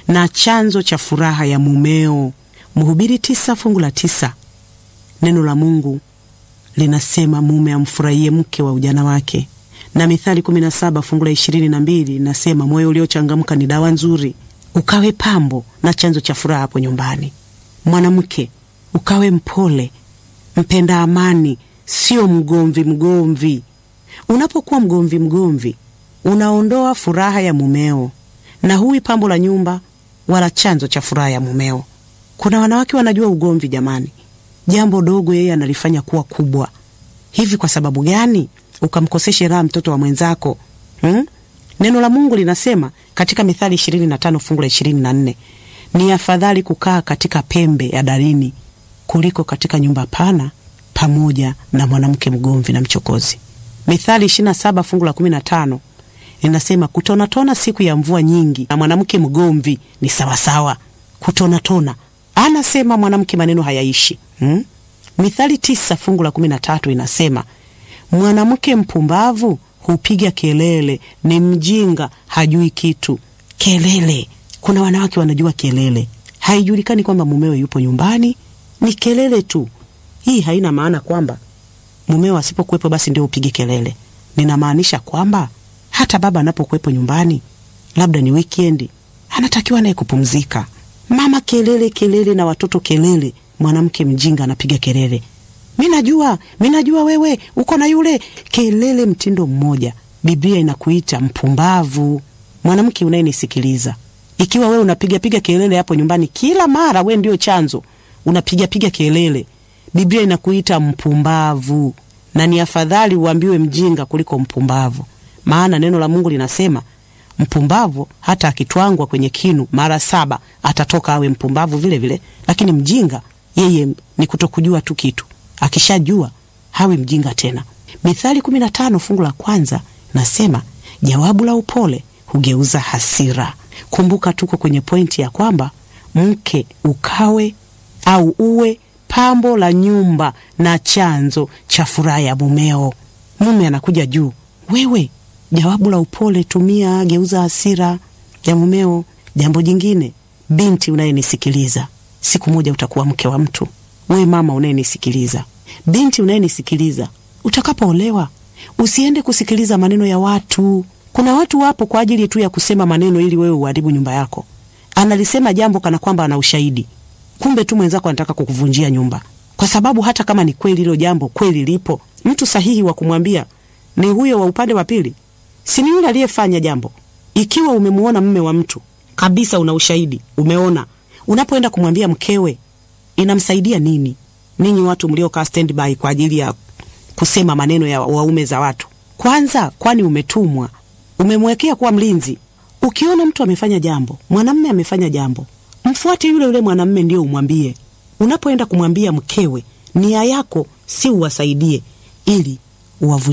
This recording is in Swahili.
na chanzo cha furaha ya mumeo. Mhubiri tisa fungu la tisa. Neno la Mungu linasema mume amfurahie mke wa ujana wake, na Mithali 17 fungu la ishirini na mbili linasema moyo uliochangamka ni dawa nzuri, ukawe pambo na chanzo cha furaha hapo nyumbani. Mwanamke ukawe mpole, mpenda amani, sio mgomvi mgomvi. Unapokuwa mgomvi mgomvi, unaondoa furaha ya mumeo na huwi pambo la nyumba wala chanzo cha furaha ya mumeo. Kuna wanawake wanajua ugomvi, jamani, jambo dogo yeye analifanya kuwa kubwa. Hivi kwa sababu gani ukamkoseshe raha mtoto wa mwenzako hmm? Neno la Mungu linasema katika Mithali 25 fungu la 24, ni afadhali kukaa katika pembe ya darini kuliko katika nyumba pana pamoja na mwanamke mgomvi na mchokozi. Mithali 27 fungu la 15 linasema kutonatona siku ya mvua nyingi na mwanamke mgomvi ni sawasawa. Kutonatona anasema mwanamke maneno hayaishi hmm? Mithali tisa fungu la 13 inasema mwanamke mpumbavu hupiga kelele, ni mjinga hajui kitu. Kelele, kuna wanawake wanajua kelele, haijulikani kwamba mumeo yupo nyumbani, ni kelele tu. Hii haina maana kwamba mumeo asipokuwepo basi ndio upige kelele. Ninamaanisha kwamba hata baba anapokuwepo nyumbani, labda ni wikendi, anatakiwa naye kupumzika. Mama kelele kelele na watoto kelele, mwanamke mjinga anapiga kelele, mi najua, mi najua wewe uko na yule, kelele mtindo mmoja. Biblia inakuita mpumbavu. Mwanamke unayenisikiliza, ikiwa wewe unapigapiga kelele hapo nyumbani kila mara, we ndio chanzo, unapigapiga kelele, Biblia inakuita mpumbavu, na ni afadhali uambiwe mjinga kuliko mpumbavu, maana neno la Mungu linasema mpumbavu hata akitwangwa kwenye kinu mara saba atatoka awe mpumbavu vile vile, lakini mjinga yeye ni kutokujua tu kitu, akishajua hawi mjinga tena. Mithali 15 fungu la kwanza nasema jawabu la upole hugeuza hasira. Kumbuka tuko kwenye pointi ya kwamba mke ukawe au uwe pambo la nyumba na chanzo cha furaha ya mumeo. Mume anakuja juu, wewe jawabu la upole tumia, geuza hasira ya mumeo. Jambo jingine, binti unayenisikiliza, siku moja utakuwa mke wa mtu. We mama unayenisikiliza, binti unayenisikiliza, utakapoolewa usiende kusikiliza maneno ya watu. Kuna watu wapo kwa ajili tu ya kusema maneno ili wewe uharibu nyumba yako. Analisema jambo kana kwamba ana ushahidi, kumbe tu mwenzako anataka kukuvunjia nyumba, kwa sababu hata kama ni kweli hilo jambo kweli lipo, mtu sahihi wa kumwambia ni huyo wa upande wa pili, si ni yule aliyefanya jambo. Ikiwa umemuona mme wa mtu kabisa, una ushahidi, umeona, unapoenda kumwambia mkewe, inamsaidia nini? Ninyi watu mliokaa standby kwa ajili ya kusema maneno ya waume za watu, kwanza, kwani umetumwa, umemwekea kuwa mlinzi. Ukiona mtu amefanya jambo, mwanamme amefanya jambo, mfuate yule yule mwanamme ndio umwambie. Unapoenda kumwambia mkewe, nia yako si uwasaidie ili uwavunjie